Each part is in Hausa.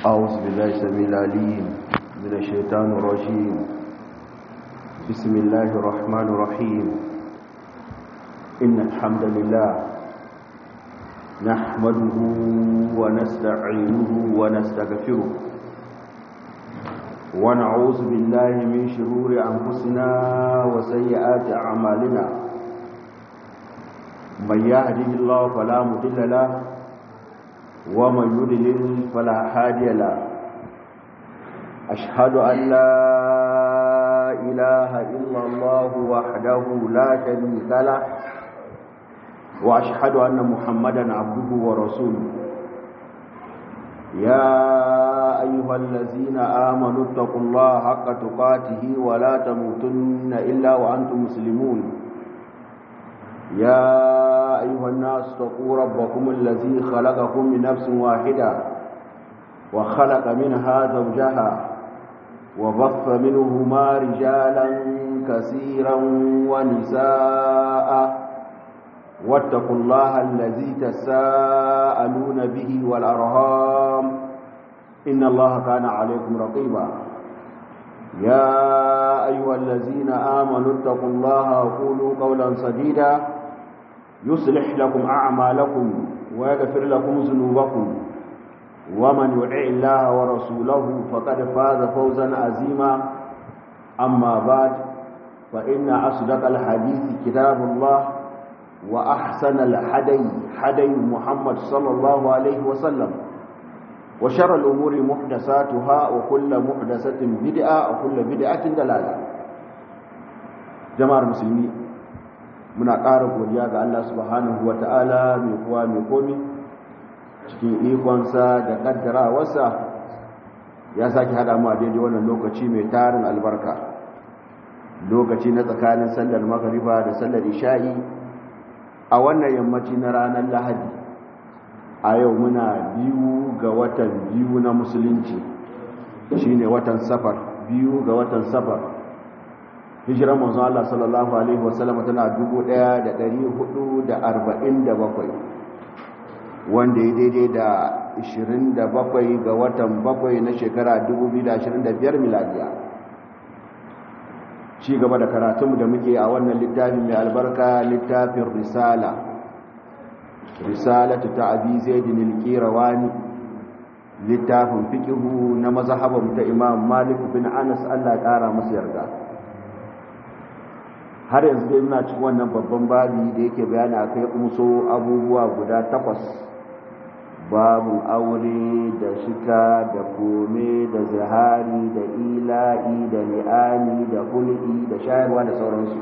أعوذ بالله السميع العليم من الشيطان الرجيم بسم الله الرحمن الرحيم إن الحمد لله نحمده ونستعينه ونستغفره ونعوذ بالله من شرور أنفسنا وسيئات أعمالنا من يهده الله فلا مضل له ومن يضلل فلا هادي له أشهد أن لا إله إلا الله وحده لا شريك له وأشهد أن محمدا عبده ورسوله يا أيها الذين آمنوا اتقوا الله حق تقاته ولا تموتن إلا وأنتم مسلمون يا أيها الناس اتقوا ربكم الذي خلقكم من نفس واحدة وخلق منها زوجها وبث منهما رجالا كثيرا ونساء واتقوا الله الذي تساءلون به والأرهام إن الله كان عليكم رقيبا يا أيها الذين آمنوا اتقوا الله وقولوا قولا سديدا يصلح لكم أعمالكم ويغفر لكم ذنوبكم ومن يطع الله ورسوله فقد فاز فوزا عظيما أما بعد فإن أصدق الحديث كتاب الله وأحسن الحدي حدي محمد صلى الله عليه وسلم وشر الأمور محدثاتها وكل محدثة بدعة وكل بدعة دلالة جماعة المسلمين muna ƙara godiya ga Allah subhanahu wa ta'ala mai kuwa mai komi cikin ikonsa da ƙaddarawarsa ya sake haɗa mu a daidai wannan lokaci mai tarin albarka lokaci na tsakanin sallar magariba da sallar isha'i a wannan yammaci na ranar lahadi a yau muna biyu ga watan biyu na musulunci shine watan safar biyu ga watan safar hijiran manzon Allah sallallahu alaihi wasallam tana 1447 wanda ya daidai da 27 ga watan 7 na shekara 2025 miladiya ci gaba da karatunmu da muke a wannan littafin mai albarka littafin risala risalatu ta abi zaidin al-qirawani littafin fiqhu na mazhabin ta imam malik bin anas Allah ya kara masa yarda har yanzu dai muna cikin wannan babban babi da yake bayani a kai umso abubuwa guda takwas babu aure da shika da kome da zahari da ila'i da li'ani da hul'i da shayarwa da sauransu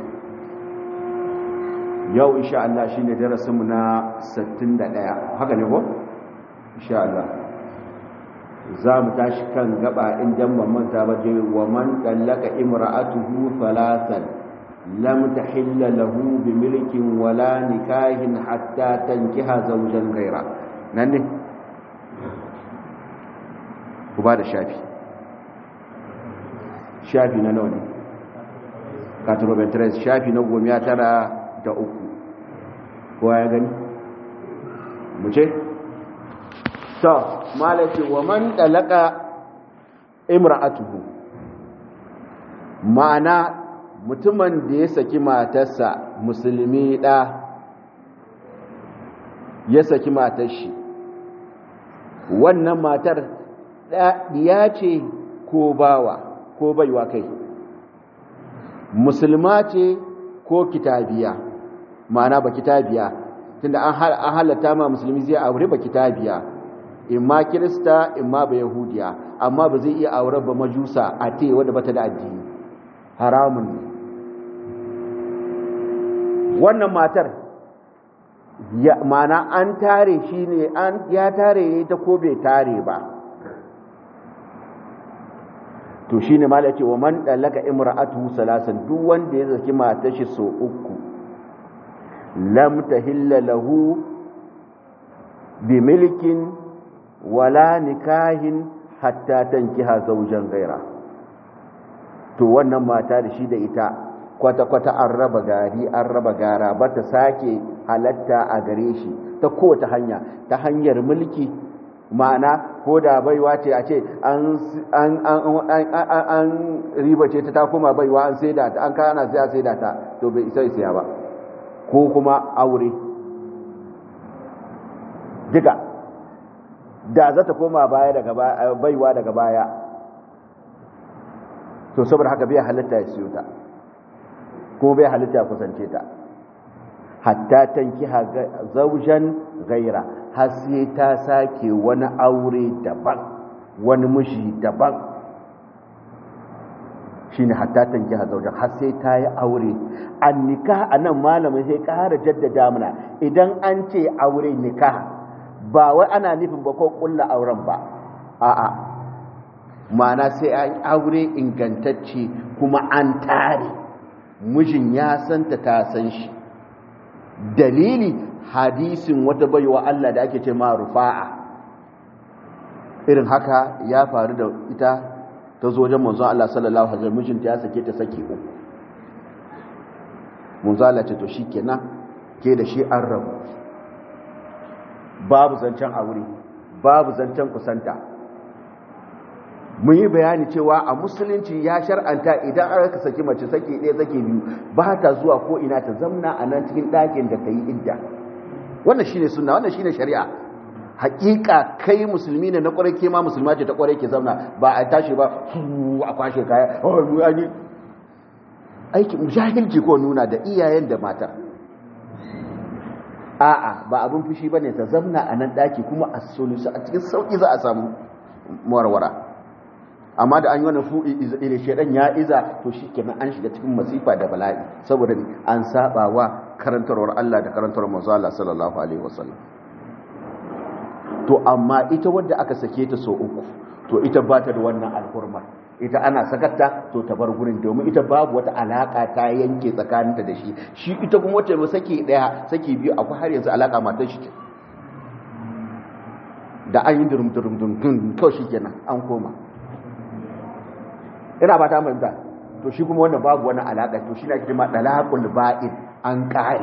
yau insha Allah shine darasinmu na 61 haka ne ko insha Allah za mu tashi kan gaba in dan manta ba je wa man dallaka imra'atuhu thalathan لم تحل له بملك ولا نكاه حتى تنكح زوجا غيره نني وبعد شافي شافي na nawa ne 93 shafi na goma tara da uku kowa ya gani mu ce to malaki wa man dalaka imra'atuhu ma'ana mutumin da ya saki matarsa musulmi ɗa ya saki matar shi wannan matar ɗiya ce ko bawa ko baiwa kai musulma ce ko kitabiya ma'ana ba kitabiya tunda an halatta ma musulmi zai aure ba kitabiya imma kirista imma ba yahudiya amma ba zai iya aure ba majusa a te wadda bata da addini haramun ne wannan matar ya mana an tare shi ne an ya tare ne ta ko bai tare ba to shine malai ce wa man dalaka imra'atu salasan duk wanda ya zaki matar shi so uku lam tahilla lahu bi milkin wala nikahin hatta tankiha zawjan ghaira to wannan mata da shi da ita kwata-kwata an raba gari an raba gara ba ta sake halatta a gare shi ta kowace hanya ta hanyar mulki ma'ana ko da baiwa ce a ce an riba ce ta koma baiwa an sai da ta an kana sai a sai da ta to bai isa isa ba ko kuma aure duka da za ta koma baya daga baiwa daga baya to saboda haka bai halitta ya siyo ta kuma bai halitta ya kusance ta hatta tankiha zaujan gaira har sai ta sake wani aure daban wani mushi daban shine hatta tankiha zaujan har sai ta yi aure an nikah anan malamin sai ƙara jaddada mana idan an ce aure nikah ba wai ana nufin ba ko kulla auren ba a'a ma'ana sai an aure ingantacce kuma an tare mijin ya santa ta san shi dalili hadisin wata baiwa Allah da ake ce ma rufa'a irin haka ya faru da ita ta zo wajen manzon Allah sallallahu alaihi wasallam mijinta ya sake ta saki uku manzon Allah ce to shikenan ke da shi an rabu babu zancen aure babu zancen kusanta mun yi bayani cewa a musulunci ya shar'anta idan aka saki mace saki ɗaya saki biyu ba ta zuwa ko ina ta zamna a nan cikin ɗakin da ta yi idda wannan shine sunna wannan shine shari'a hakika kai musulmi ne na kwarai ke ma musulma ce ta kwarai ke zamna ba a tashi ba a kwashe kaya oh mu ani aiki jahilci ko nuna da iyayen da mata a'a ba abin fushi bane ta zamna a nan ɗaki kuma a solusu a cikin sauki za a samu warwara amma da an yi wani fu'i ile shedan ya iza to shikenan an shiga cikin masifa da bala'i saboda an saba wa karantarwar Allah da karantarwar manzo Allah sallallahu alaihi wasallam to amma ita wadda aka sake ta so uku to ita ba ta da wannan alhurma ita ana sakatta to ta bar gurin domin ita babu wata alaka ta yanke tsakaninta da shi shi ita kuma wacce ba sake daya sake biyu akwai har yanzu alaka matar shi da an yi durum durum durum kawai shikenan an koma ina ba ta manta to shi kuma wannan babu wani alaƙa to shi na ake ma dalaqul ba'id an ƙare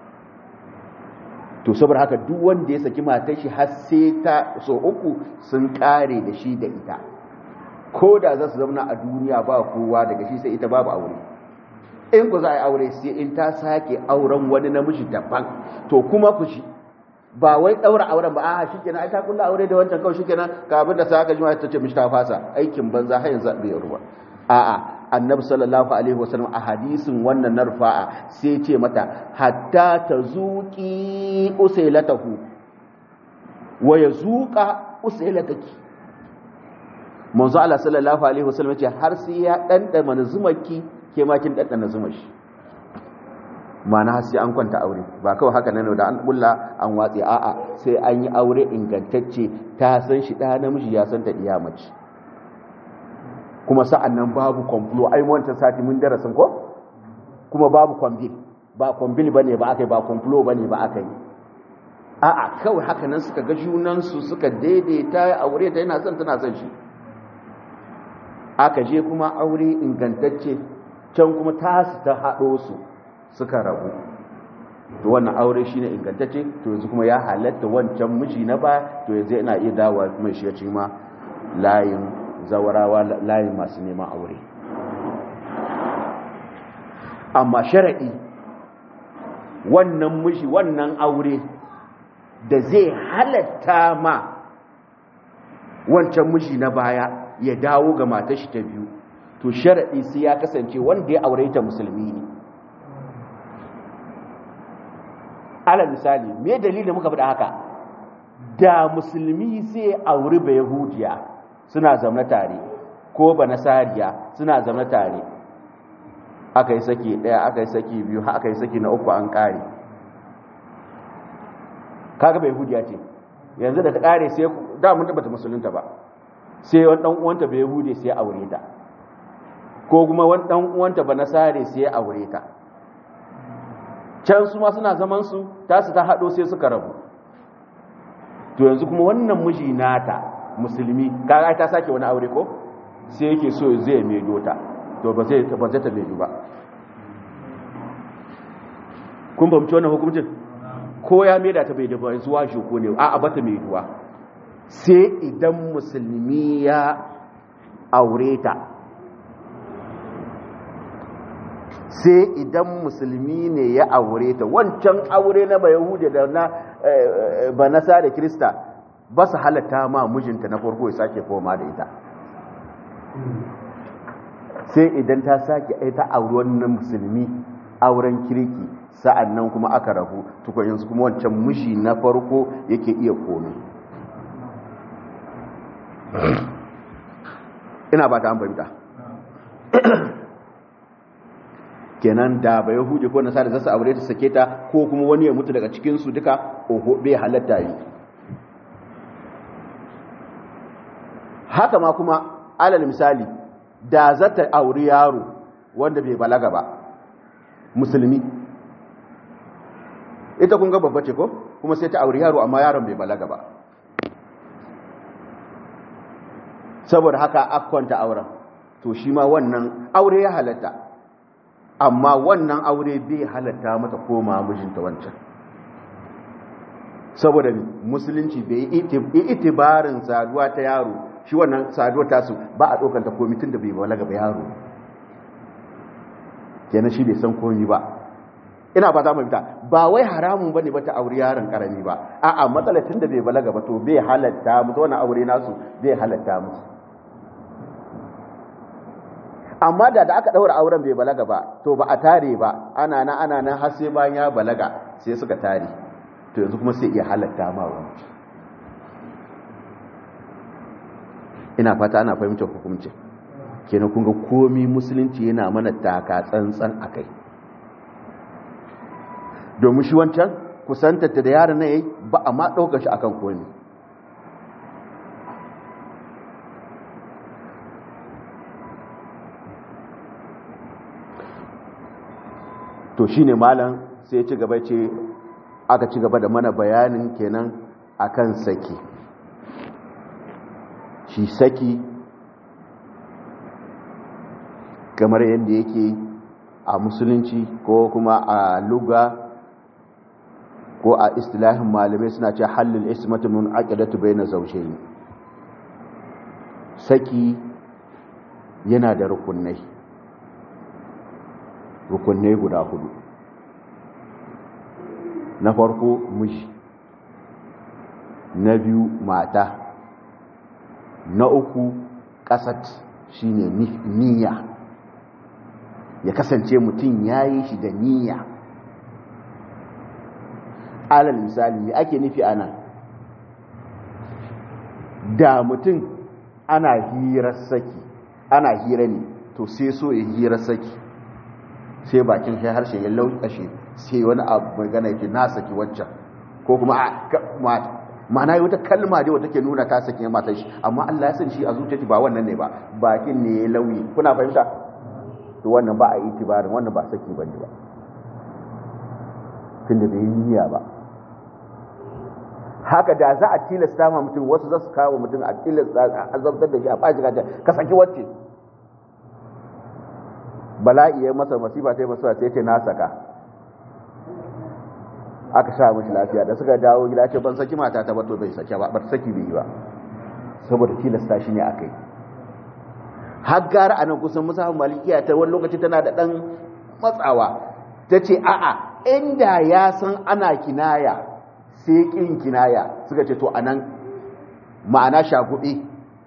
to saboda haka duk wanda ya saki matar shi har sai ta so uku sun ƙare da shi da ita ko da za su zauna a duniya ba kowa daga shi sai ita babu aure in ku za a yi aure sai in ta sake auren wani namiji daban to kuma ku shi ba wai daura auren ba a shikenan ai ta kulla aure da wancan kawai shikenan ka abin da sa aka jima ta ce mishi ta fasa aikin banza har yanzu bai ruwa a'a annabi sallallahu alaihi wasallam a hadisin wannan na rufa'a sai ce mata hatta ta zuqi usailatahu wa yazuqa usailataki manzo Allah sallallahu alaihi wasallam ce har sai ya dandana zumaki ke ma kin dandana zumashi ma'ana har sai an kwanta aure ba kawai haka nan da an bulla an watsi a'a sai an yi aure ingantacce ta san shi da namiji ya san ta iya mace kuma sa'an nan babu kwamfulo ai wancan sati mun darasin ko kuma babu kwambil ba kwambil bane ba aka yi ba kwamfulo bane ba aka yi a'a kawai haka nan suka ga junansu suka daidaita aure ta yana son tana son shi aka je kuma aure ingantacce can kuma tasu ta haɗo su suka rabu to wannan aure shine ingantacce to yanzu kuma ya halatta wancan miji na ba to yanzu yana iya dawowa kuma shi ya ci ma layin zawarawa layin masu neman aure amma shara'i wannan miji wannan aure da zai halatta ma wancan miji na baya ya dawo ga matashi ta biyu to shara'i sai ya kasance wanda ya aure ta musulmi ne ala misali me dalilin muka faɗa haka da musulmi sai auri ba yahudiya suna zamna tare ko ba nasariya suna zamna tare aka yi saki ɗaya aka yi saki biyu aka yi saki na uku an ƙare kaga ba yahudiya ce yanzu da ta ƙare sai da mun tabbata musulunta ba sai wani ɗan uwanta ba yahudi sai aure ta ko kuma wani ɗan uwanta ba nasare sai aure ta can su ma suna zaman su tasu ta haɗo sai suka rabu to yanzu kuma wannan miji nata musulmi kaga ta sake wani aure ko sai yake so zai maido ta to ba zai ba zai ta maido ba kun fahimci wannan hukuncin ko ya maida ta bai da ba yanzu washe ko ne a'a ba ta maiduwa sai idan musulmi ya aure ta sai idan musulmi ne ya aure ta wancan aure na bayahude da na banasa da krista ba su halatta ma mijinta na farko ya sake koma da ita sai idan ta sake ita aure wannan musulmi auren kirki sa'an nan kuma aka rabu tukwayensu kuma wancan miji na farko yake iya komi ina ba ta an fahimta kenan da ba yahudi ko nasara zasu aure ta sake ta ko kuma wani ya mutu daga cikin su duka oho bai halatta yi haka ma kuma alal misali da zata auri yaro wanda bai balaga ba musulmi ita kun ga babba ce ko kuma sai ta auri yaro amma yaron bai balaga ba saboda haka akwanta auren to shi ma wannan aure ya halatta amma wannan aure bai halatta mata koma mijinta wancan saboda musulunci bai yi itibarin saduwa ta yaro shi wannan saduwa tasu ba a ɗaukanta komitin da bai balaga ba yaro kenan shi bai san komi ba ina ba za mu fita ba wai haramun bane ba ta aure yaron karami ba a'a matsalar tun da bai balaga ba to bai halatta musu wannan aure nasu bai halatta musu amma da da aka daura auren bai balaga ba to ba a tare ba ana na ana nan har sai bayan ya balaga sai suka tare to yanzu kuma sai iya halatta ma wani ina fata ana fahimtar hukumci kenan kun ga komi musulunci yana mana taka tsantsan akai domin shi wancan kusantarta da yaron na yayi ba a ma ɗaukar shi akan komi to shine malam sai ci gaba ce aka ci gaba da mana bayanin kenan akan saki shi saki kamar yadda yake a musulunci ko kuma a luga ko a istilahin malamai suna ce hallin ismatu mun aqidatu bayna zawjayn saki yana da rukunai rukunai guda hudu na farko miji na biyu mata na uku kasat shine niyya ya kasance mutum ya yi shi da niyya alal misali ake nufi ana da mutum ana hirar saki ana hira ne to sai so ya hirar saki sai bakin shi harshe ya lauƙashe sai wani abu mai gana yake na saki waccan ko kuma ma'ana yi wata kalma dai wata ke nuna ta saki ya matan shi amma Allah ya san shi a zuciyarki ba wannan ne ba bakin ne ya lauyi kuna fahimta to wannan ba a yi tibarin wannan ba saki bane ba tunda bai yi niyya ba haka da za a tilasta ma mutum wasu za su kawo mutum a tilasta a azabtar da shi a ɓaci gajar ka saki wacce bala'i ya masa masifa ta yi masu sai ce na saka aka sha mashi lafiya da suka dawo gida ce ban saki mata ta bato bai sake ba ba saki bai yi ba saboda tilasta shi ne aka yi har gara a nan kusan musafin malikiya ta wani lokaci tana da ɗan matsawa ta ce a'a inda ya san ana kinaya sai ƙin kinaya suka ce to a nan ma'ana shaguɓe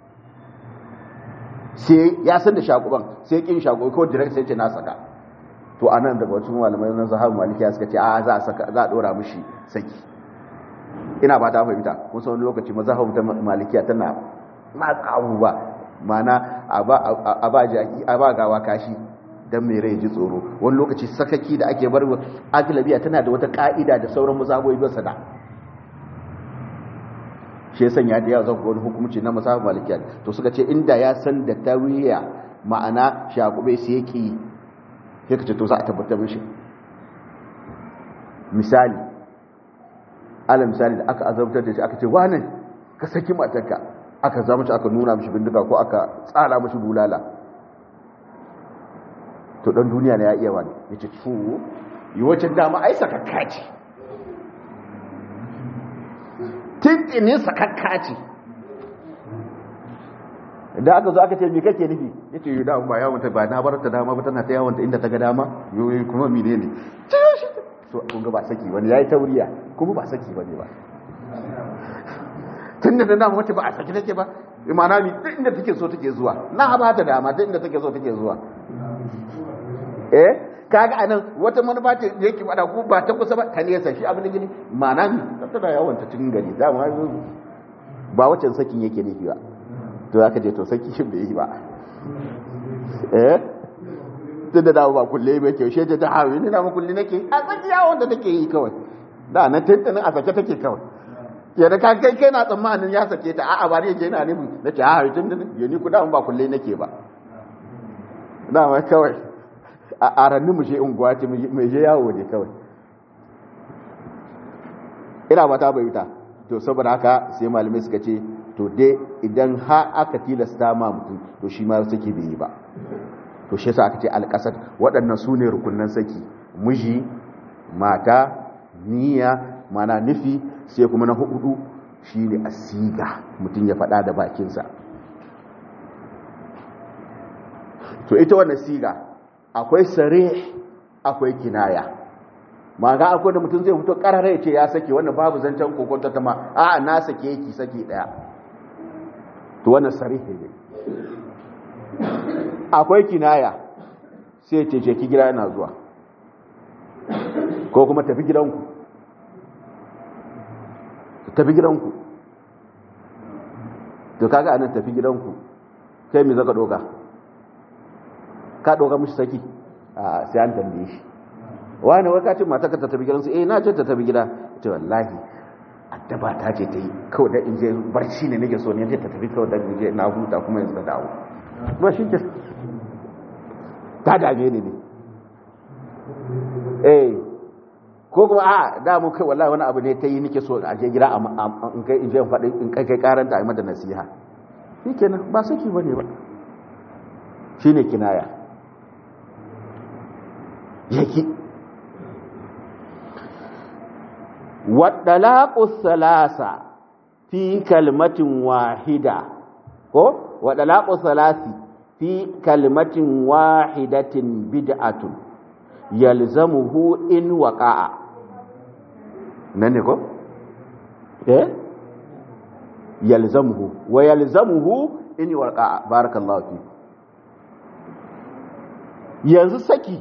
sai ya san da shaguban sai ƙin shaguɓe ko direct sai ce na saka to a nan daga wacin malamai na zahabu malikiya suka ce a za a ɗora mushi saki ina ba ta fahimta kun wani lokaci mazahabu ta malikiya tana matsa abubuwa mana a ba gawa kashi don mai rai ji tsoro wani lokaci sakaki da ake bar agilabiya tana da wata ka'ida da sauran musaboyi ba sada shi yasan ya da yawa zan wani hukumci na musabon malikiya to suka ce inda ya san da tawiya ma'ana shakube su yake sai ka ce to za a tabbatar mishi misali ala misali da aka azabtar da shi aka ce wanan ka saki matarka aka zama shi aka nuna mishi bindiga ko aka tsara mishi bulala to dan duniya ne ya iya wani ya ce ciwo yi wacin dama ai sakakka ce tintinin sakakka ce da aka zo aka ce me kake nufi yace yi da ba yawon ta ba na bar ta dama ba tana ta yawon ta inda ta ga dama yoyi kuma mine ne to kun ga ba saki wani yayi tauriya kuma ba saki bane ba tunda da dama wace ba a saki take ba imana mi duk inda take so take zuwa na ba ta dama duk inda take so take zuwa eh kaga anan wata manufa ce da yake fada ko ba ta kusa ba ta nesa shi abin da gini mana mi tana yawon ta cikin gari dama ba wacce sakin yake nufi ba to aka je to saki shi bai yi ba eh tun da dawo ba kulle ba ke shi ta hawi ni na mu kulle nake a saki yawon da take yi kawai da na tantanin a sake take kawai ke da kan kai kai na tsammanin ya sake ta a'a ba ne je ina nufin nace a tun da ya ni kuda ba kulle nake ba da ma kawai a aranni mu je unguwa ce mai je yawo ne kawai ina ba ta bayyana to saboda haka sai malamai suka ce to dai idan ha aka tilasta ma mutum to shi ma saki bai yi ba to shi yasa aka ce alƙasar waɗannan su ne rukunan saki miji mata niyya mana nufi sai kuma na hudu shine asiga mutum ya faɗa da bakinsa to ita wannan siga akwai sare akwai kinaya ma ga akwai da mutum zai fito karare ce ya sake wannan babu zancen kokonta ta ma a na sake yaki sake daya to wannan sarihi ne akwai kinaya sai ce ce ki gida yana zuwa ko kuma tafi gidanku tafi gidanku to kaga anan tafi gidanku kai me zaka doka ka doka mishi saki a sai an tambaye shi wani wai ka ce mata ka ta tafi gidansu eh na ce ta tafi gida ce wallahi addaba ta ce ta yi kawai da in je barci ne nake so ne ta tafi kawai da in je na huta kuma yanzu ta dawo ba shi ke ta dame ni ne eh ko kuma a da mu kai wallahi wani abu ne ta yi nake so a je gida in kai in je faɗi in kai kai karanta a mata nasiha shikenan ba saki bane ba shine kinaya yaki waɗalaƙu salasa fi kalmatin wahida ko waɗalaƙu salasi fi kalmatin wahidatin bid'atun yalzamuhu in waqa'a nan ne ko eh yalzamuhu wa yalzamuhu in waqa'a barakallahu fi yanzu saki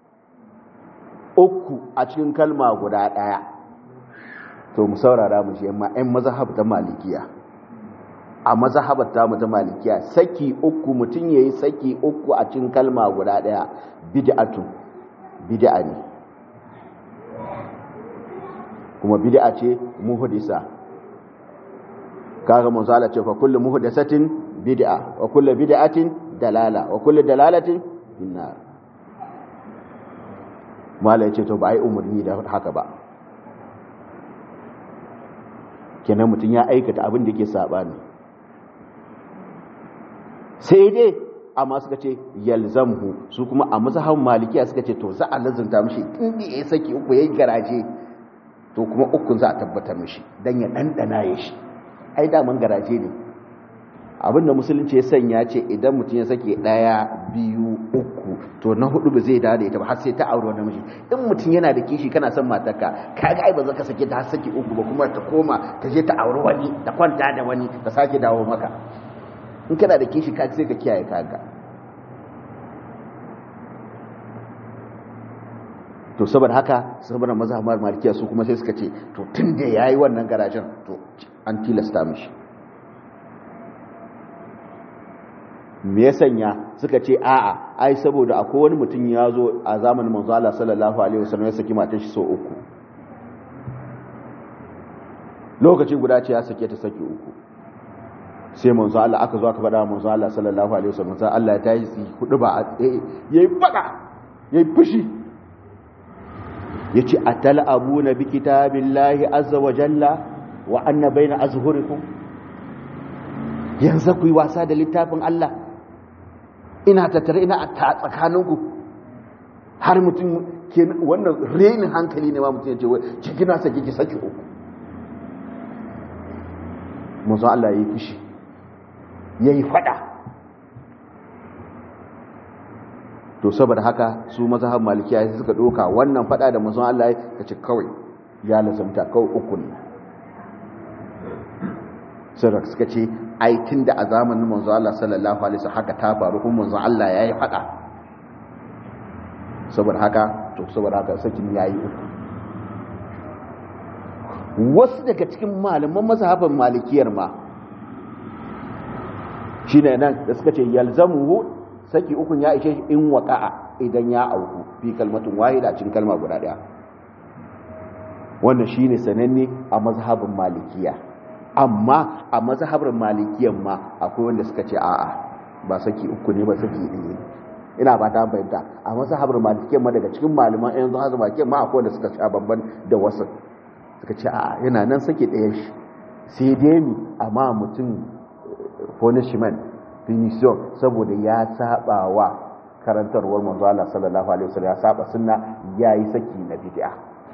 uku a cikin kalma guda ɗaya to mu saurara mu shi amma ɗan mazhab ta malikiya a mazhabar ta mu ta malikiya saki uku mutum yayi saki uku a cikin kalma guda ɗaya bid'atu bid'a ne kuma bid'a ce muhdisa kaga manzo Allah ce fa kullu muhdathatin bid'a wa kullu bid'atin dalala wa kullu dalalatin finnar mala ya ce to ba a yi umarni da haka ba kenan mutum ya aikata abin da ke saɓani sai dai amma suka ce yalzamhu su kuma a mazhaban malikiya suka ce to za a lazunta mishi inda ya saki uku ya garaje to kuma ukun za a tabbatar mishi don ya ɗanɗana ya shi ai daman garaje ne abinda musulunci ya sanya ce idan mutum ya sake ɗaya biyu uku to na hudu ba zai dawo da ita ba har sai ta aure wani miji in mutum yana da kishi kana son matarka kaga ai ba za ka sake ta har sake uku ba kuma ta koma ta je ta aure wani ta kwanta da wani ta sake dawo maka in kana da kishi ka sai ka kiyaye kaga to saboda haka saboda mazhabar malikiya su kuma sai suka ce to tun da yayi wannan garajen to an tilasta mishi me ya sanya suka ce a'a ai saboda akwai wani mutum ya zo a zamanin manzo Allah sallallahu alaihi wasallam ya saki matar shi so uku lokaci guda ce ya sake ta saki uku sai manzo Allah aka zo aka faɗa manzo Allah sallallahu alaihi wasallam sai Allah ya tayi su hudu ba a tsaye yayi fada yayi fushi yace atal'abuna bi kitabillahi azza wa jalla wa anna baina azhurikum yanzu ku yi wasa da littafin Allah ina tattare ina a tsakaninku har mutum ke wannan renin hankali ne ma mutum ya ce wai ciki na sake ki saki uku musu Allah ya yi fushi ya yi fada to saboda haka su mazhab malikiya sai suka doka wannan fada da manzon Allah ya ce kawai ya lazamta kawai uku ne sai suka ce ai tunda a zamanin manzon Allah sallallahu alaihi wasallam haka ta faru kuma manzon Allah yayi fada saboda haka to saboda haka sakin yayi uku wasu daga cikin malaman mazhaban malikiyar ma shine nan da suka ce yalzamuhu saki ukun ya ishe in waqa'a idan ya auku fi kalmatin wahida a cikin kalma guda daya wannan shine sananne a mazhabin malikiya amma a mazhabin malikiyan ma akwai wanda suka ce a'a ba saki uku ne ba saki ɗaya ina ba ta fahimta a mazhabin malikiyan ma daga cikin malaman yanzu hazin malikiyan ma akwai wanda suka sha babban da wasu suka ce a'a yana nan saki ɗaya shi sai dai mi amma mutum punishment punition saboda ya saba wa karantarwar manzo Allah sallallahu alaihi wasallam ya saba sunna yayi saki na bid'a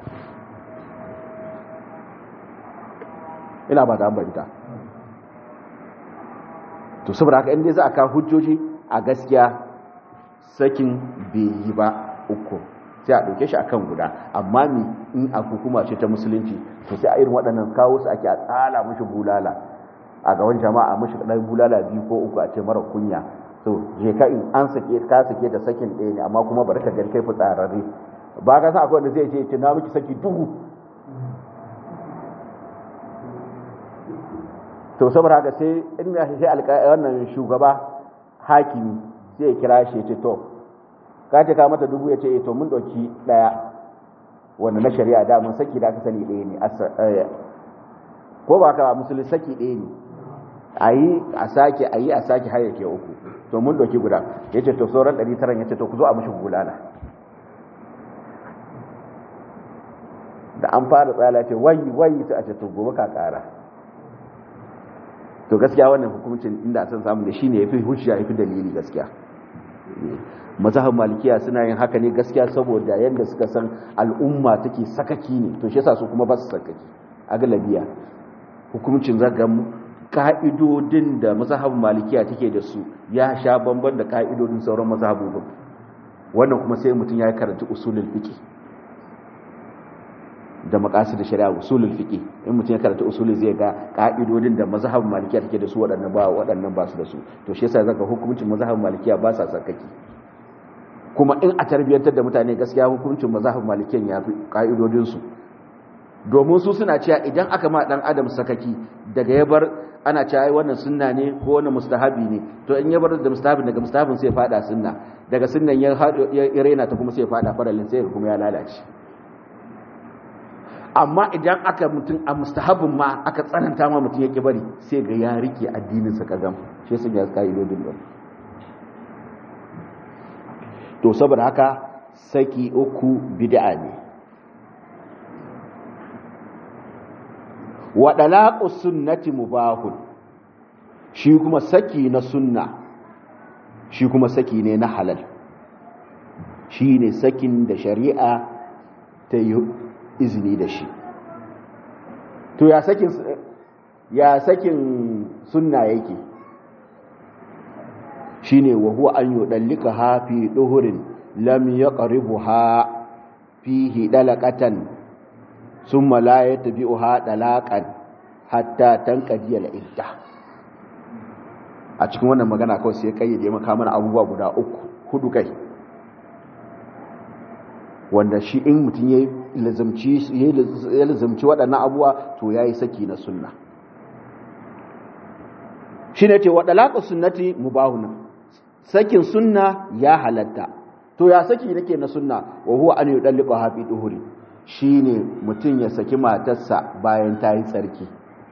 ina ba da ambata to saboda haka inda za a kawo hujjoji a gaskiya sakin bai yi ba uku sai a ɗauke shi akan guda amma mi in a hukuma ce ta musulunci to sai a irin waɗannan kawo su ake a tsala mushi bulala a gaban jama'a mushi ɗan bulala biyu ko uku a ce mara kunya to je ka in an sake ka sake da sakin ɗaya ne amma kuma bari ka gani kai fitsararre ba ka san akwai wanda zai ce ce na miki saki duhu to saboda haka sai in ya shi alƙa wannan shugaba hakimi sai ya kira shi ya ce to ka ce ka mata dubu ya ce to mun ɗauki ɗaya wanda na shari'a da mun saki da aka sani ɗaya ne ko ba ka musulun saki ɗaya ne a yi a sake a yi a sake har yake uku to mun ɗauki guda ya ce to sauran ɗari tara ya ce to ku zo a mashi gulala da an fara tsala ce wai wai ta a ce to gobe ka ƙara to gaskiya wannan hukumcin inda san samu da shine yafi hujja yafi dalili gaskiya mazhabin malikiya suna yin haka ne gaskiya saboda yanda suka san al'umma take sakaki ne to shi yasa su kuma ba su sakaki a galabiya hukumcin zaga ka'idodin da mazhabin malikiya take da su ya sha bamban da ka'idodin sauran mazhabobin wannan kuma sai mutum ya karanta usulul fiqh da makasid shari'a usulul fiqh in mutum ya karanta usuli zai ga ka'idodin da mazhabin malikiya take da su waɗannan ba waɗannan ba su da su to shi yasa zaka hukuncin mazhabin malikiya ba sa sakaki kuma in a tarbiyyantar da mutane gaskiya hukuncin mazhabin malikiyan ya fi ka'idodin su domin su suna cewa idan aka ma dan adam sakaki daga ya bar ana cewa ai wannan sunna ne ko wannan mustahabi ne to in ya bar da mustahabi daga mustahabin sai fada sunna daga sunnan ya ya rena ta kuma sai fada faralin sai kuma ya lalace amma idan aka mutum a mustahabin ma aka tsananta ma mutum ya bari sai ga ya rike addininsa kagam shi sun ya ka'idodin ba to saboda haka saki uku bid'a ne wa dalaqu sunnati mubahun shi kuma saki na sunna shi kuma saki ne na halal shi ne sakin da shari'a ta yi izini da shi to ya sakin ya sakin sunna yake shine wa huwa an yudallika ha fi duhurin lam yaqribuha fihi dalaqatan thumma la yatbi'uha dalaqan hatta tanqadi al-idda a cikin wannan magana kawai sai kayyade maka mana abubuwa guda uku hudu kai wanda shi in mutum ya lazumci waɗannan abuwa to ya yi saki na sunna shi ne ce waɗalaƙa sunnati mubahuna sakin sunna ya halatta to ya saki nake na sunna wa huwa an yi ɗalliɓa hafi ɗuhuri shi ne mutum ya saki matarsa bayan ta yi tsarki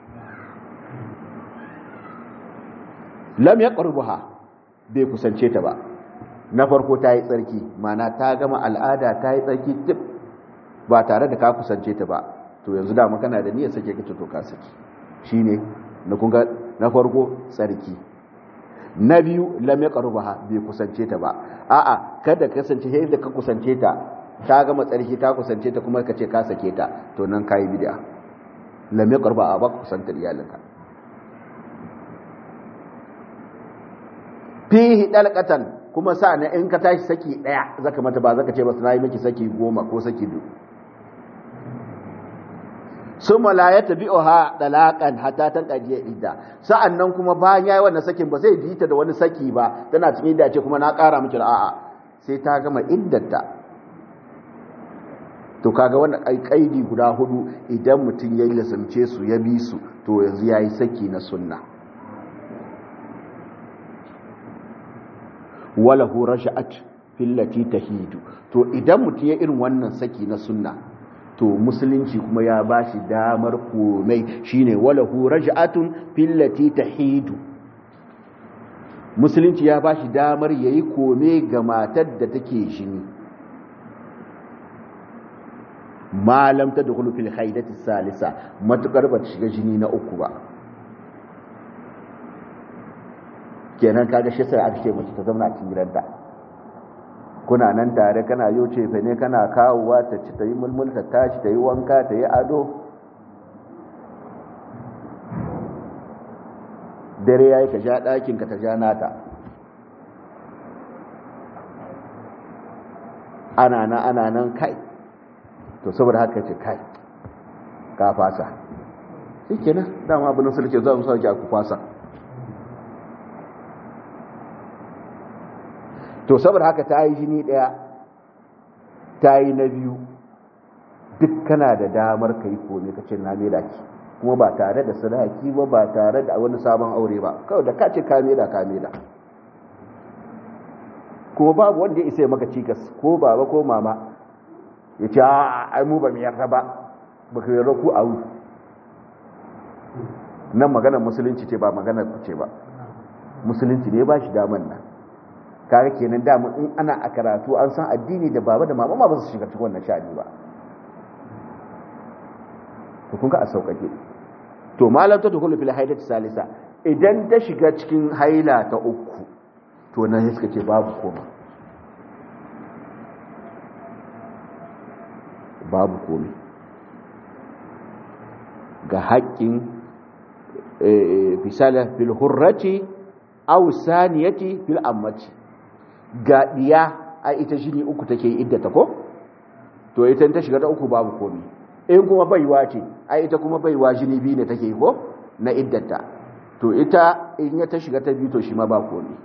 lam ya ƙarbuha bai kusance ta ba na farko ta yi tsarki mana ta gama al'ada ta yi tsarki tip ba tare da ka kusance ta ba to yanzu da kana da niyyar sake kace to ka saki shine na kunga na farko tsarki na biyu lam yaqrubaha bai kusance ta ba a'a kada ka kasance sai da ka kusance ta ta gama tsarki ka kusance ta kuma kace ka sake ta to nan kai bid'a lam yaqruba ba kusantar iyalinka fihi dalqatan kuma sa na in ka tashi saki daya zaka mata ba zaka ce ba na yi miki saki goma ko saki biyu summa la yatabi'uha dalaqan hatta tanqadiya idda sa'annan kuma bayan yayi wannan sakin ba zai bi ta da wani saki ba tana cikin idda ce kuma na ƙara miki da a'a sai ta gama iddarta to kaga wannan kaidi guda hudu idan mutum ya lissamce su ya bi su to yanzu yayi saki na sunna wala hu rasha'at fillati tahidu to idan mutum ya irin wannan saki na sunna to musulunci kuma ya bashi damar komai shine wala hu rasha'atun fillati tahidu musulunci ya bashi damar yayi kome ga matar da take shini malam ta dukulu fil haidati salisa matukar ba ta shiga jini na uku ba kenan kaga shi sai aka ce mace ta zauna a cikin gidanta kuna nan tare kana yau ce fa ne kana kawowa ta ci ta yi mulmul ta tashi ta yi wanka ta yi ado dare yayi ka ja ɗakin ka ta ja nata ana nan ana nan kai to saboda haka ce kai ka fasa shi kenan dama abin sulke zuwa musa ki aku fasa to saboda haka ta yi jini daya ta yi na biyu duk kana da damar ka yi kome ka ce na mela ki kuma ba tare da sadaki ba ba tare da wani sabon aure ba kawai da ka ce ka mela ka mela kuma babu wanda ya isa ya maka cikas ko baba ko mama ya ce ai mu ba mu yarda ba ba ka yarda ku a wu nan maganar musulunci ce ba maganar ku ce ba musulunci ne ba shi daman nan kaga kenan damun in ana a karatu an san addini da baba da mama ma ba su shiga cikin wannan sha'ani ba to kun ga a sauƙaƙe to malam ta dukulu fil haidati salisa idan ta shiga cikin haila ta uku to nan suka ce babu koma babu komai ga haƙƙin fisala fil hurrati aw saniyati fil ammati ga diya a ita jini uku take iddata ko to ita ta shiga ta uku babu komai in kuma baiwa ce a ita kuma baiwa jini biyu ne take ko na iddata to ita in ya ta shiga ta biyu to shi ma ba komai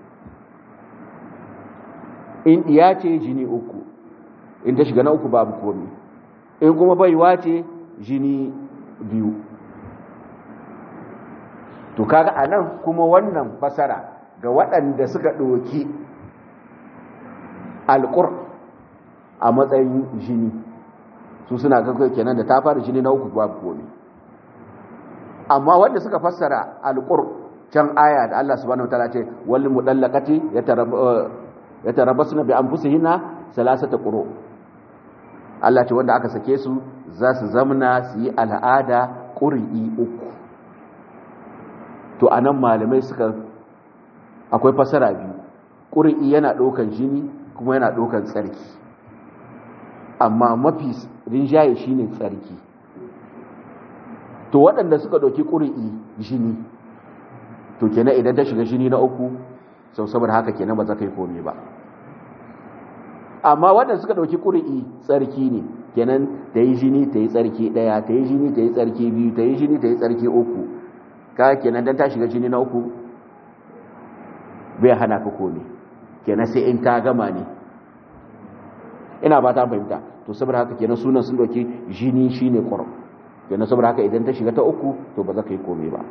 in diya ce jini uku in ta shiga na uku babu komai in kuma baiwa ce jini biyu to kaga anan kuma wannan fasara ga waɗanda suka ɗoki alƙur a matsayin jini su suna kakwai kenan da ta fara jini na uku babu komi amma wanda suka fassara alƙur can aya da Allah subhanahu wa ta'ala ce wal mudallaqati yatarabbasuna bi anfusihinna salasata quru Allah ce wanda aka sake su za su zamna su yi al'ada ƙuri'i uku to a nan malamai suka akwai fasara biyu ƙuri'i yana ɗaukan jini kuma yana ɗaukan tsarki amma mafi rinjaye shi ne tsarki to waɗanda suka ɗauki ƙuri'i jini to kenan idan ta shiga jini na uku sau saboda haka kenan ba za ka yi komi ba amma waɗanda suka ɗauki ƙuri'i tsarki ne kenan ta yi jini ta yi tsarki ɗaya ta yi jini ta yi tsarki biyu ta yi jini ta yi tsarki uku ka kenan don ta shiga jini na uku bai hana ka komi kenan sai in ta gama ne ina ba ta fahimta to saboda haka kenan sunan sun ɗauki jini shi ne ƙwarar kenan saboda haka idan ta shiga ta uku to ba za ka yi komi ba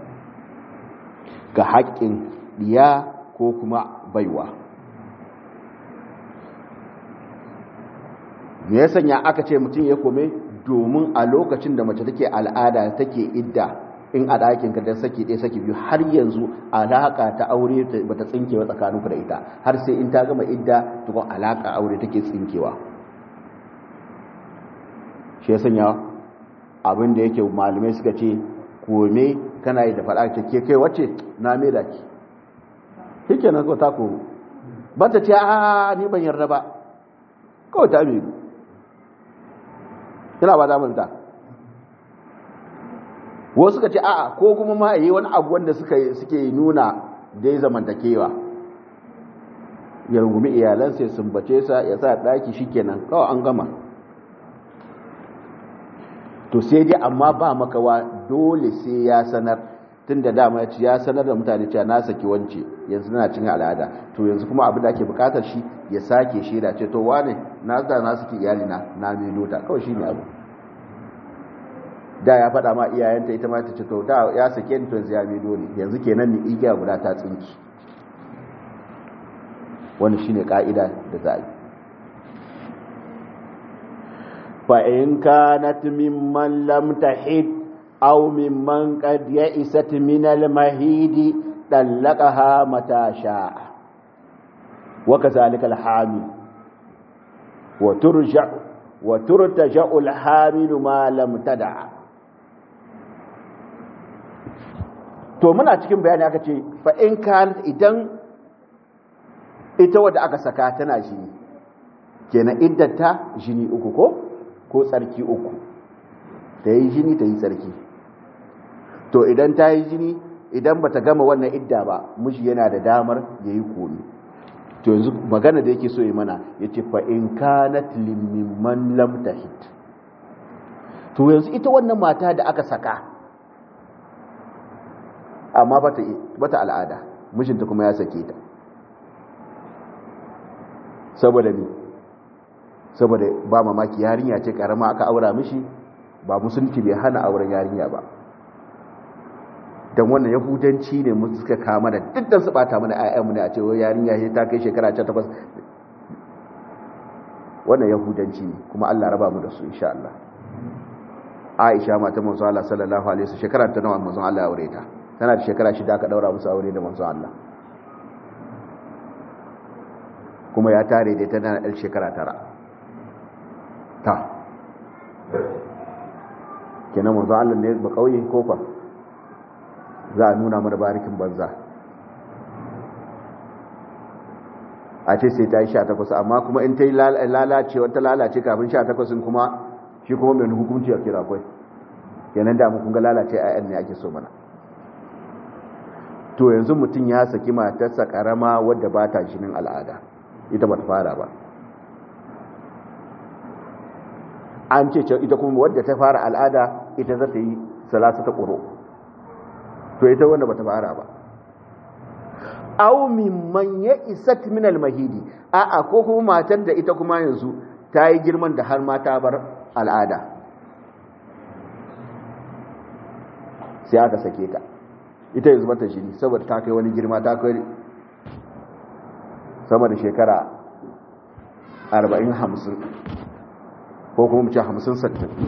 ga haƙƙin ɗiya ko kuma baiwa me ya sanya aka ce mutum ya kome domin a lokacin da mace take al'ada take idda in a ɗakin ka dan saki ɗaya saki biyu har yanzu alaƙa ta aure ba ta tsinkewa tsakaninku da ita har sai in ta gama idda tukun alaƙa aure take tsinkewa shi ya sanya abin da yake malamai suka ce kome kana yi da faɗa ce ke kai wacce na me da ki shi ke nan ta koro ba ta ce a ni ban yarda ba kawai ta mai yana ba damar wasu suka ce a'a ko kuma ma yi wani abu wanda suke nuna dai zamantakewa ya rungumi iyalansa ya sumbace sa ya sa daki shikenan kawai an gama to sai dai amma ba makawa dole sai ya sanar tun da dama ya ce ya sanar da mutane cewa na saki wance yanzu na cin al'ada to yanzu kuma abin da ake bukatar shi ya sake shaida ce to wane na da na saki iyali na na milo ta kawai shine abu da ya faɗa ma iyayenta ita ma ta ce to da ya sake ni to yanzu ya milo ne yanzu kenan ni igiya guda ta tsinki wani shine ka'ida da za a yi fa in kanat mimman lam tahid أو ممن قد يئست من المهيد طلقها متى شاء وكذلك الحامل وترجع وترتجع الحامل ما لم تدع to muna cikin bayani aka ce fa in kan idan ita wadda aka saka tana jini kenan iddata jini uku ko ko tsarki uku ta yi jini ta yi tsarki to idan ta yi jini idan bata gama wannan idda ba miji yana da damar ya yi komi to yanzu magana da yake so yi mana ya ce fa in kanat limman lam tahid to yanzu ita wannan mata da aka saka amma bata bata al'ada mijinta kuma ya sake ta saboda ni saboda ba mamaki yarinya ce karama aka aura mishi ba musulunci bai hana auren yarinya ba don wannan yahudanci ne mu suka kama da dukkan su bata mana ayyanmu ne a ce wai yarinya ce ta kai shekara 18 wannan yahudanci ne kuma Allah raba mu da su insha Allah Aisha mata manzo Allah sallallahu alaihi wasallam shekara ta nawa manzo Allah ya aure ta tana da shekara shida aka daura musu aure da manzo Allah kuma ya tare da tana da shekara tara ta kenan manzo Allah ne ba kauye ko fa za a nuna mana barikin banza a ce sai ta yi sha takwas amma kuma in ta yi lalace wata lalace kafin sha takwasin kuma shi kuma mai hukunci a kira kwai yanar da kun ga lalace a yan ne ake so mana to yanzu mutum ya saki matarsa karama wadda ba ta jinin al'ada ita ba ta fara ba an ce ita kuma wadda ta fara al'ada ita za ta yi salasa ta ƙuro to ita wanda bata fara ba aw mimman ya isat min al-mahidi a a ko kuma matar da ita kuma yanzu ta yi girman da har ma ta bar al'ada sai aka sake ta ita yanzu bata shiri saboda ta kai wani girma ta kai sama da shekara 40-50 ko kuma mace 50-60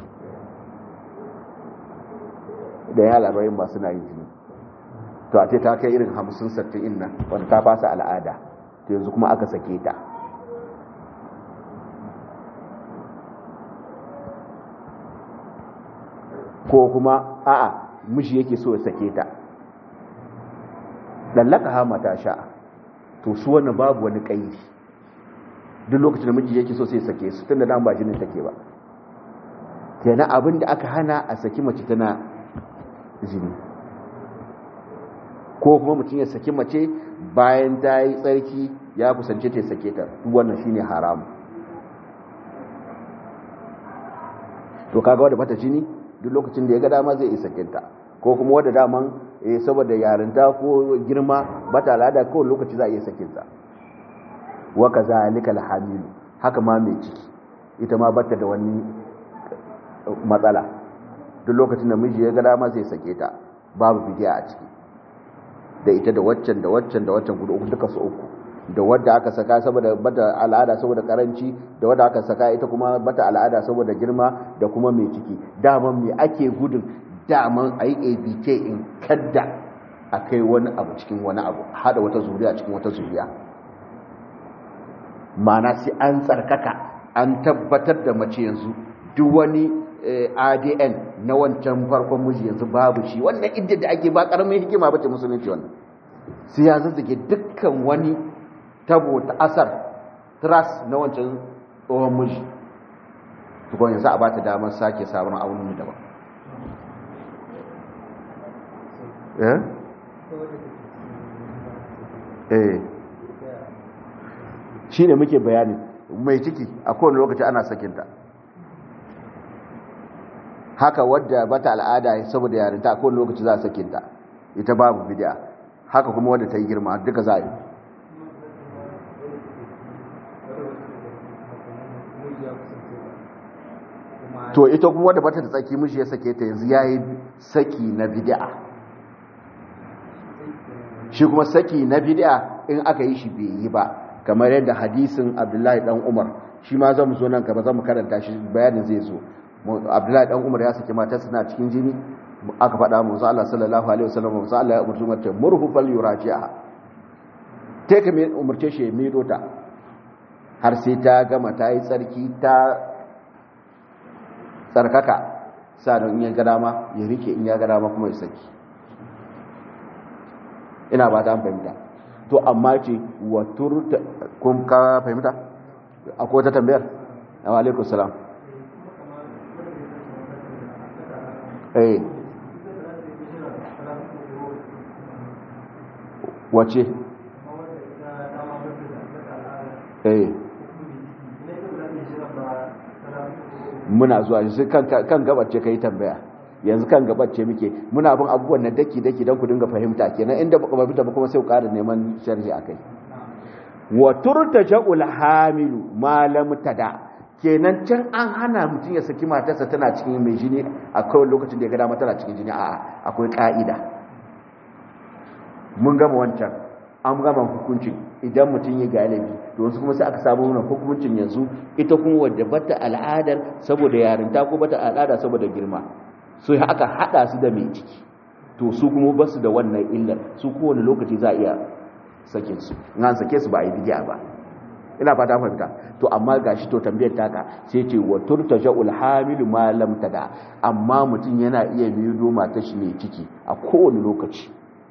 da ya labarin ba suna yin jini to a ce ta kai irin hamsin sattin nan wanda ta fasa al'ada to yanzu kuma aka sake ta ko kuma a'a miji yake so ya sake ta lallaka ha mata sha'a to su wannan babu wani kaidi duk lokacin da miji yake so sai sake su tunda dan ba jinin take ba kenan abin da aka hana a saki mace tana jini ko kuma mutum ya saki mace bayan ta yi tsarki ya kusance ta sake ta wannan shine haramu to kaga wadda bata jini duk lokacin da ya ga dama zai isa sakinta ko kuma wadda daman eh saboda yarinta ko girma bata al'ada ko lokaci za a iya sakinta wa kazalika alhamil haka ma mai ciki ita ma bata da wani matsala duk lokacin da miji ya ga dama zai sake ta babu bidiya a ciki da ita da waccan da waccan da waccan guda uku duka su uku da wadda aka saka saboda bata al'ada saboda karanci da wadda aka saka ita kuma bata al'ada saboda girma da kuma mai ciki daman me ake gudun daman a yi abk in kadda a kai wani abu cikin wani abu hada wata zuriya cikin wata zuriya mana sai an tsarkaka an tabbatar da mace yanzu duk wani adn na wancan farkon miji yanzu babu shi wannan idda da ake ba karamin hikima bace musulunci wannan sai ya zazzage dukkan wani tabo ta asar tras na wancan tsohon miji tukon yanzu a ba ta damar sake sabon aunin daban eh shine muke bayani mai ciki a kowane lokaci ana sakinta haka wadda bata al'ada saboda yarinta a kowane lokaci za a sakinta ita babu bid'a haka kuma wadda ta yi girma duka za a yi to ita kuma wadda bata da tsaki mishi ya sake ta yanzu yayi saki na bid'a shi kuma saki na bid'a in aka yi shi bai yi ba kamar yadda hadisin Abdullahi dan Umar shi ma zamu zo nan gaba zamu karanta shi bayanin zai zo Abdullahi dan Umar ya saki matar suna cikin jini aka faɗa mu Allah sallallahu alaihi wasallam mu Allah ya umurci mata murhu fal yuraji'a take ka mai umurce shi mai dota har sai ta gama ta yi tsarki ta tsarkaka sanan in ya ga dama ya rike in ya ga dama kuma ya saki ina ba ta fahimta to amma ce wa turta kun ka fahimta akwai wata tambayar wa alaikum salam eh wace eh muna zuwa shi kan gabace ka yi tambaya yanzu kan gabace muke muna bin abubuwan na daki-daki don ku dinga fahimta kenan inda ba fahimta ba kuma sai ku ƙara neman sharhi a kai wa turtaja'ul hamilu ma lam tada kenan can an hana mutum ya saki matarsa tana cikin mai jini a kawai lokacin da ya ga dama tana cikin jini a'a akwai ka'ida mun gama wancan an gama hukuncin idan mutum ya galibi to wasu kuma sai aka samu wannan hukuncin yanzu ita kuma wadda bata al'adar saboda yarinta ko bata al'ada saboda girma so aka hada su da mai ciki to su kuma ba su da wannan illar su kowane lokaci za a iya sakin su in an sake su ba a yi bidiya ba ina fata fahimta to amma gashi to tambayar taka sai ce wa turtaja'ul hamilu ma lam tada amma mutum yana iya mido mata shi mai ciki a kowane lokaci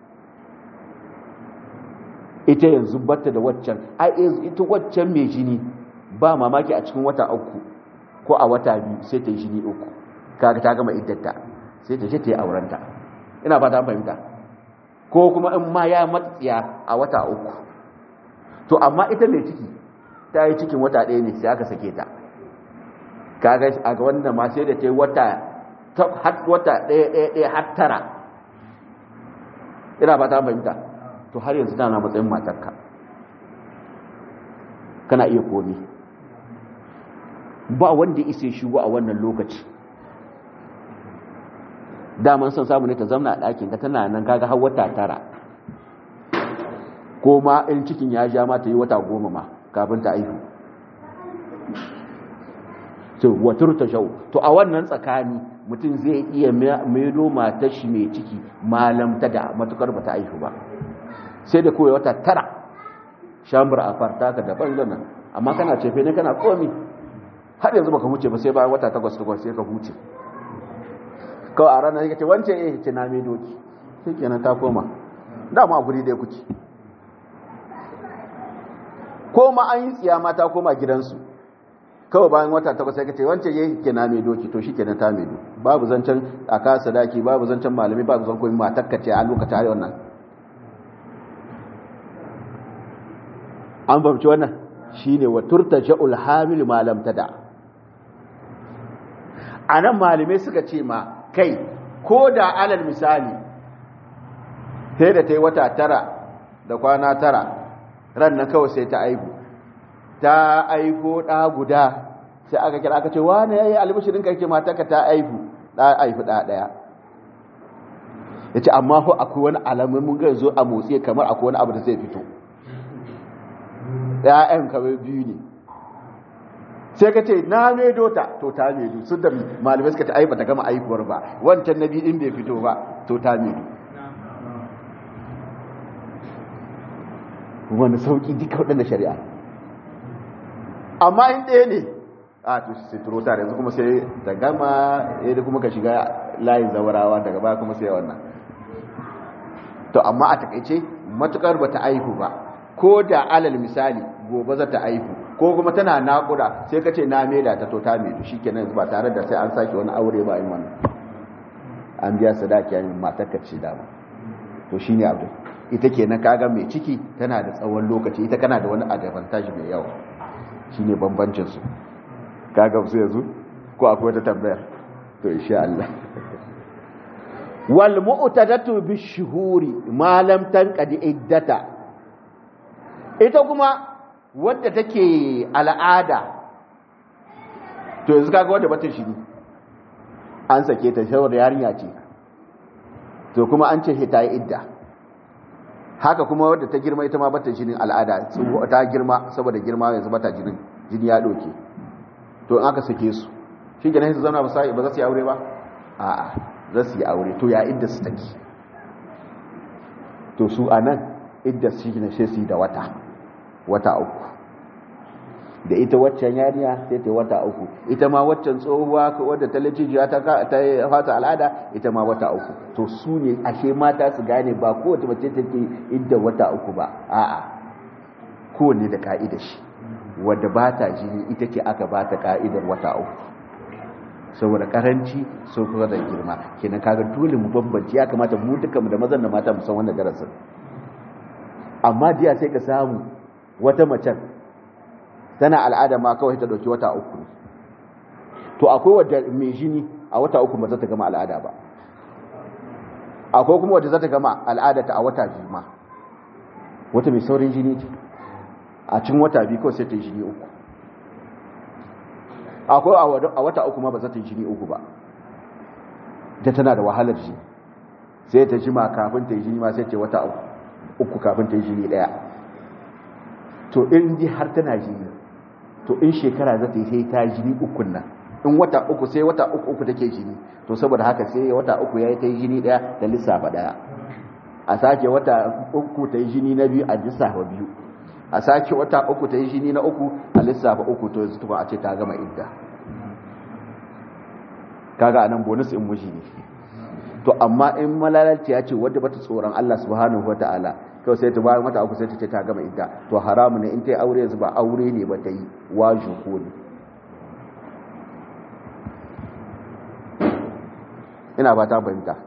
ita yanzu batta da waccan ai ita waccan mai jini ba mamaki a cikin wata uku ko a wata biyu sai ta yi jini uku kaga ta gama iddata sai ta je ta yi aurenta ina ba ta fahimta ko kuma in ma ya matsiya a wata uku to amma ita mai ciki ta yi cikin wata ɗaya ne sai aka sake ta kaga a ga wannan ma sai da ta yi wata wata ɗaya ɗaya ɗaya har tara ina ba ta fahimta to har yanzu tana matsayin matarka kana iya komi ba wanda isa shigo a wannan lokaci daman son samu ne ta zamna a ɗakin ka tana nan kaga har wata tara ko ma in cikin ya ja ma ta yi wata goma ma kafin ta aihu to watur ta shau to a wannan tsakani mutum zai iya maido matar shi mai ciki malam ta da matukar ba ta aihu ba sai da kowai wata tara shambar a farta ka daban zanen amma kana cefe ne kana komi har yanzu baka huce ba sai bayan wata takwas takwas sai ka huce kawai a ranar yake ce wance eh ce na mai doki sai kenan ta koma dama a guri da ya kuci ko ma an yi tsiya ma ta koma gidansu kawai bayan wata takwas sai ka ce wance eh ke na mai doki to shi kenan ta mai doki babu zancen a kasa daki babu zancen malami babu zancen koyi matakka ce a lokacin har wannan an fahimci wannan shine wa turtaja'ul hamil ma lam tada anan malamai suka ce ma kai ko da alal misali sai da ta yi wata tara da kwana tara ran nan kawai sai ta aihu ta aiko ɗa guda sai aka kira aka ce wane ya yi albishirin karke mataka ta aihu ɗa aihu ɗa ɗaya ya ce amma ho akwai wani alamun mun ga zo a motsi kamar akwai wani abu da zai fito ‘ya'yan kawai biyu ne sai ka ce na medo ta to ta medo sun da malamai suka ta aiba ta gama aikuwar ba wancan na biyu in bai fito ba to ta medo wani sauki duka waɗanda shari'a amma in ɗaya ne a to sai turo ta yanzu kuma sai ta gama yadda kuma ka shiga layin zawarawa daga baya kuma sai wannan to amma a takaice matukar ba ta aihu ba ko da alal misali gobe za ta aihu ko kuma tana naƙuda sai ka ce na maida ta to ta maidu shi kenan ba tare da sai an sake wani aure ba yin wannan an biya sadaki yayin matar ka ce dama to shine abu ita kenan kaga mai ciki tana da tsawon lokaci ita kana da wani advantage mai yawa shine bambancin su kaga su yanzu ko akwai wata tambayar to insha Allah wal mu'tadatu bishuhuri ma lam tanqadi iddata ita kuma wadda take al'ada to yanzu kaga wadda bata shi an sake ta shawar yarinya ce to kuma an ce ta yi idda haka kuma wadda ta girma ita ma bata jinin al'ada ta girma saboda girma yanzu bata jinin jini ya doke to in aka sake su shi kenan su zauna ba za su yi aure ba a'a za su yi aure to ya idda su take to su a nan idda su ne sai su yi da wata wata uku da ita waccan yariya sai ta wata uku ita ma waccan tsohuwa wadda ta lajijiya ta ta fata al'ada ita ma wata uku to su ne ashe mata su gane ba kowace mace take idda wata uku ba a'a kowanne da ka'idar shi wadda ba ta jini ita ce aka ba ta ka'idar wata uku saboda karanci so kuma da girma kenan kaga dole mu bambanci ya kamata mu duka mu da mazan da mata mu san wannan darasin amma jiya sai ka samu wata macen tana al'ada ma kawai ta dauki wata uku to akwai wadda mai jini a wata uku ba za ta gama al'ada ba akwai kuma wadda za ta gama al'ada ta a wata biyu ma wata mai saurin jini ce a cin wata biyu kawai sai ta yi jini uku akwai a wata uku ma ba za ta yi jini uku ba ta tana da wahalar jini sai ta jima kafin ta yi jini ma sai ce wata uku kafin ta yi jini daya to in ji har tana jini to in shekara za ta yi sai ta jini ukun nan in wata uku sai wata uku uku take jini to saboda haka sai wata uku ya yi ta yi jini daya da lissafa daya a sake wata uku ta yi jini na biyu a lissafa biyu a sake wata uku ta yi jini na uku a lissafa uku to yanzu tukun a ce ta gama idda kaga anan bonus in mushi ne to amma in malalalci ya ce wadda bata tsoron Allah subhanahu wataala to sai ta bayar mata uku sai ta ce ta gama idda to haramu ne in ta yi aure yanzu ba aure ne ba ta yi waju ko ne ina ba ta fahimta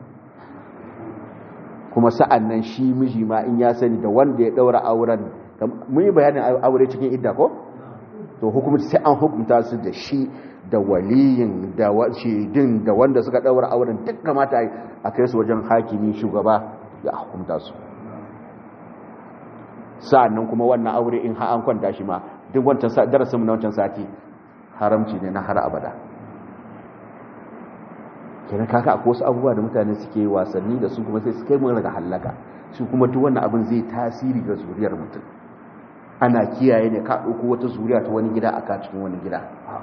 kuma sa'an nan shi miji ma in ya sani da wanda ya daura auren mun yi bayanin aure cikin idda ko to hukumta sai an hukunta su da shi da waliyin da shaidin da wanda suka daura auren duk kamata a kai su wajen hakimi shugaba ya hukunta su sa'annan kuma wannan aure in ha an kwanta shi ma duk wancan darasin na wancan sati haramci ne na har abada kenan kaka akwai wasu abubuwa da mutane suke wasanni da su kuma sai su kai mun daga hallaka su kuma duk wannan abin zai tasiri ga zuriyar mutum ana kiyaye ne ka ɗauko wata zuriya ta wani gida a ka cikin wani gida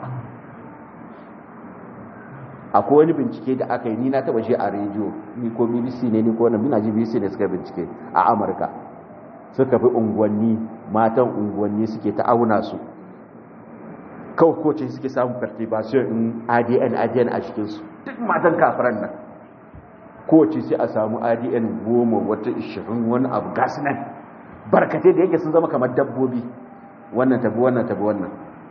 akwai wani bincike da aka yi ni na taba shi a rediyo ni ko bbc ne ni ko wani mina ji bbc ne suka bincike a amurka suka fi unguwanni matan unguwanni suke ta auna su kawai ko ce suke samun perturbation in adn adn a cikinsu duk matan kafiran nan ko ce sai a samu adn goma wata ishirin wani abu gasu nan barkatai da yake sun zama kamar dabbobi wannan tabi wannan tabi wannan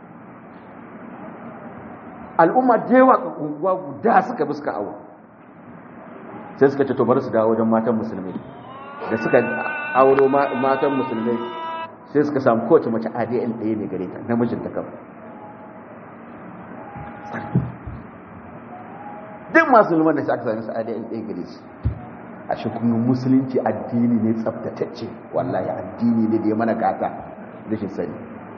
al'umma da yawa unguwa guda suka bi suka awo sai suka ce to bari su dawo wajen matan musulmi da suka auro matan musulmi sai suka samu kowace mace adn ɗaya ne gare ta namijin ta kawai duk masu luman da shi aka sami su adn ɗaya gare su a shi kuma musulunci addini ne tsabtatacce wallahi addini ne da ya mana gata rashin sani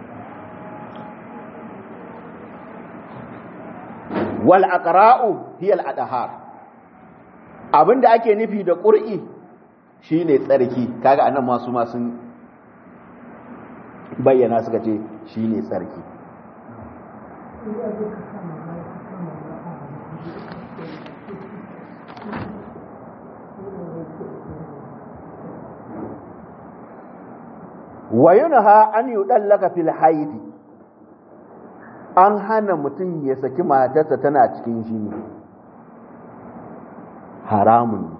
wal aqra'u hiya al adhar abinda ake nufi da qur'i shine tsarki kaga anan masu ma sun bayyana suka ce shine tsarki wa yunha an yudallaka fil haidi an hana mutum ya saki matarsa tana cikin jini haramun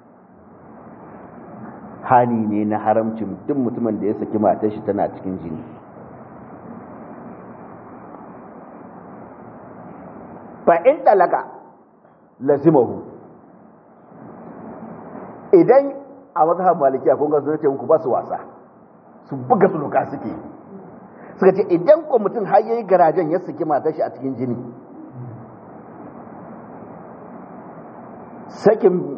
hani ne na haramcin duk mutumin da ya saki matar shi tana cikin jini fa in talaka lazimahu idan a mazhab malikiya kun ga sun ce muku ba su wasa su buga su luka suke suka ce idan ko mutum har yayi garajen ya saki matar shi a cikin jini sakin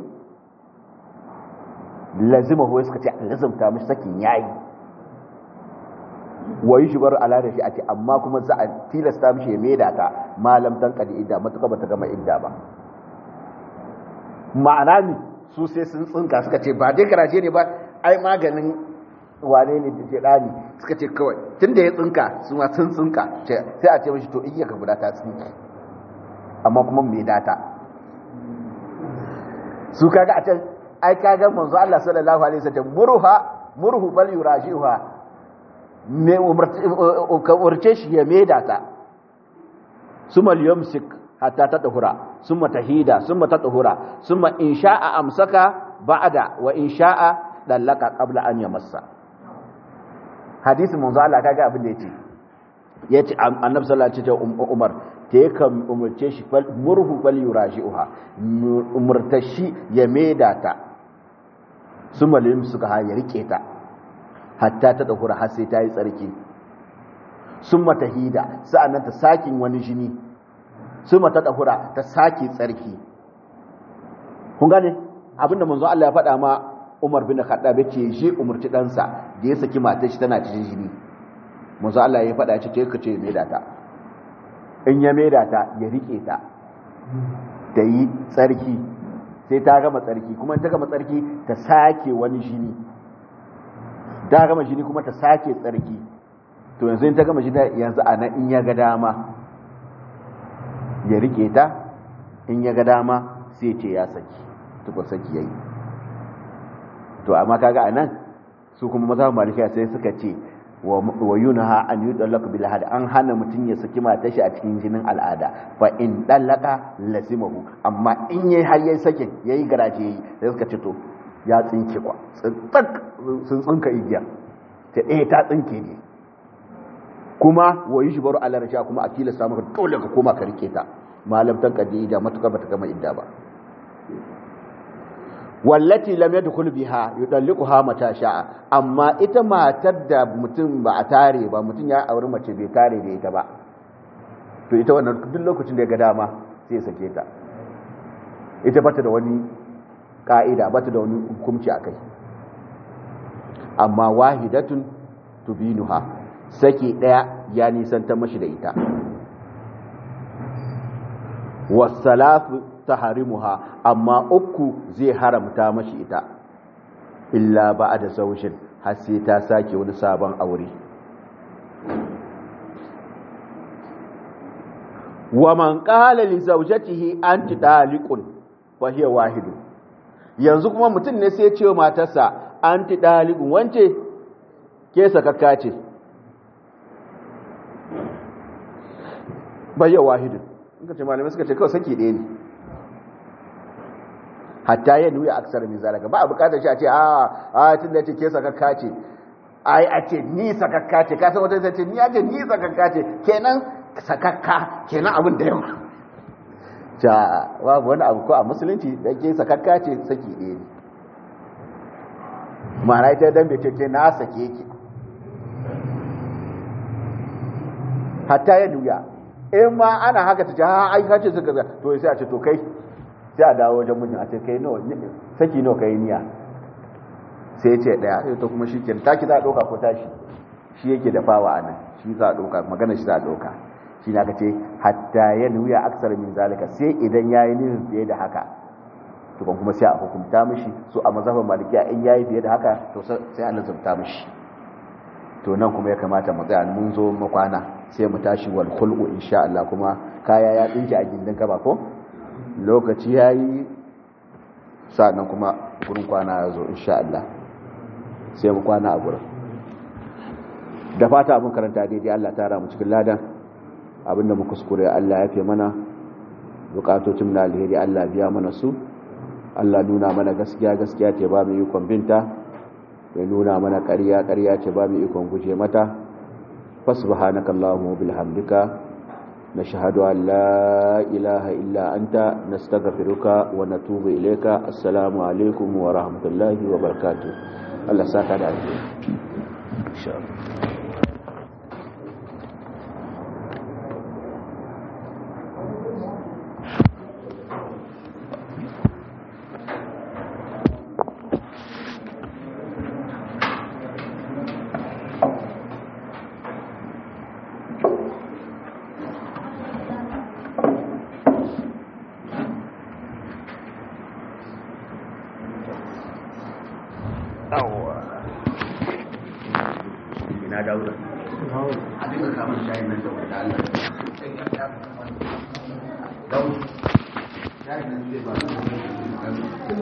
lazima huwa suka ce lazimta mishi sakin yayi wayi shi bar ala da shi a ce amma kuma za a tilasta mishi ya maida ta malam dan kadi idda matuka bata gama idda ba ma'ana ne su sai sun tsinka suka ce ba dai garaje ne ba ai maganin wane ne da ke dani suka ce kawai tunda ya tsinka su ma sun tsinka sai a ce mishi to iya ka guda ta tsinki amma kuma mai data su kaga a can ai kaga manzo Allah sallallahu alaihi wasallam murha murhu bal yurajiha me umurce shi ya meda ta summa yumsik hatta tatahura summa tahida summa tatahura summa in sha'a amsaka ba'da wa in sha'a dallaka qabla an yamassa hadisin manzo Allah kaga abin da yace yace annabi sallallahu alaihi wasallam Umar ta yakan umurce shi murhu bal yuraji'uha umurtashi ya meda ta sun malim suka ha ya rike ta hatta ta ɗaukura har sai ta yi tsarki sun mata hida sa'annan ta sakin wani jini sun mata ɗaukura ta sake tsarki kun gane abinda manzo Allah ya faɗa ma Umar bin Khattab ce shi umurci ɗansa da ya saki matar shi tana cikin jini manzo Allah ya faɗa ce ka ce mai ta in ya mai ta ya rike ta ta yi tsarki sai ta gama tsarki kuma ta gama tsarki ta sake wani jini ta gama jini kuma ta sake tsarki to yanzu in ta gama jini yanzu a nan in ya ga dama ya rike ta in ya ga dama sai ce ya saki tukwa saki yayi to amma kaga a nan su kuma maza malikiya sai suka ce wa yunha an yudallaq bil had an hana mutun ya saki matar shi a cikin jinin al'ada fa in dallaka lasimahu amma in yayi har yayi sakin yayi garaje yayi sai suka ce to ya tsinke kwa tsak sun tsinka igiya ta eh ta tsinke ne kuma wa yushbaru ala rasha kuma a tilasta maka dole ka koma ka rike ta malam tan kadi da matuka bata gama idda ba wallati lam yadkhul biha yudalliquha mata sha'a amma ita matar da mutum ba a tare ba mutum ya auri mace bai tare da ita ba to ita wannan duk lokacin da ya ga dama sai sake ta ita bata da wani ka'ida bata da wani hukunci akai amma wahidatun tubinuha sake daya ya nisanta mashi da ita wasalatu taharimuha amma uku zai haramta mashi ita illa ba'da zawjin har sai ta sake wani sabon aure wa man qala li zawjatihi anti daliqun fa hiya wahidu yanzu kuma mutum ne sai ya ce wa matarsa anti daliqun wance ke sakakka ce bayya wahidu in ka ce malamai suka ce kawai saki ɗaya ne hatta ya nuya aksar min zalika ba a bukatar shi a ce a a tun da ce ke sakakka ce ai a ce ni sakakka ce ka san wata ta ce ni a ce ni sakakka ce kenan sakakka kenan abin da yawa ta babu wani abu ko a musulunci da ke sakakka ce saki ɗaya ne ma'ana ita dan bai ce ke na sake ki hatta ya nuya in ma ana haka ta ce ha ai ka ce suka to sai a ce to kai sai a dawo wajen mijin a ce kai nawa saki nawa kai niya sai ya ce daya sai to kuma shi ke taki za a ɗauka ko tashi shi yake da fawa a nan shi za a ɗauka magana shi za a ɗauka shi na ce hatta ya nuya aksar min zalika sai idan ya yi nufin fiye da haka to kuma sai a hukunta mishi so a mazhaban malikiya in yayi fiye da haka to sai a lazumta mishi to nan kuma ya kamata mu tsaya mun zo makwana sai mu tashi wal khulqu insha Allah kuma kaya ya dinki a gindin kaba ko lokaci yayi sannan kuma gurin kwana ya zo insha Allah sai mu kwana a gurin da fata mun karanta daidai Allah ta ra mu cikin ladan abinda mu kuskure Allah ya fi mana bukatocin na alheri Allah biya mana su Allah nuna mana gaskiya gaskiya ce ba mu yi binta ya nuna mana ƙarya ƙarya ce ba mu ikon guje mata fasubhanaka allahumma bihamdika نشهد أن لا إله إلا أنت نستغفرك ونتوب إليك السلام عليكم ورحمة الله وبركاته الله ساكت عليك إن شاء الله ina daura a duka kamar shayin nan da wata Allah daura shayin nan zai ba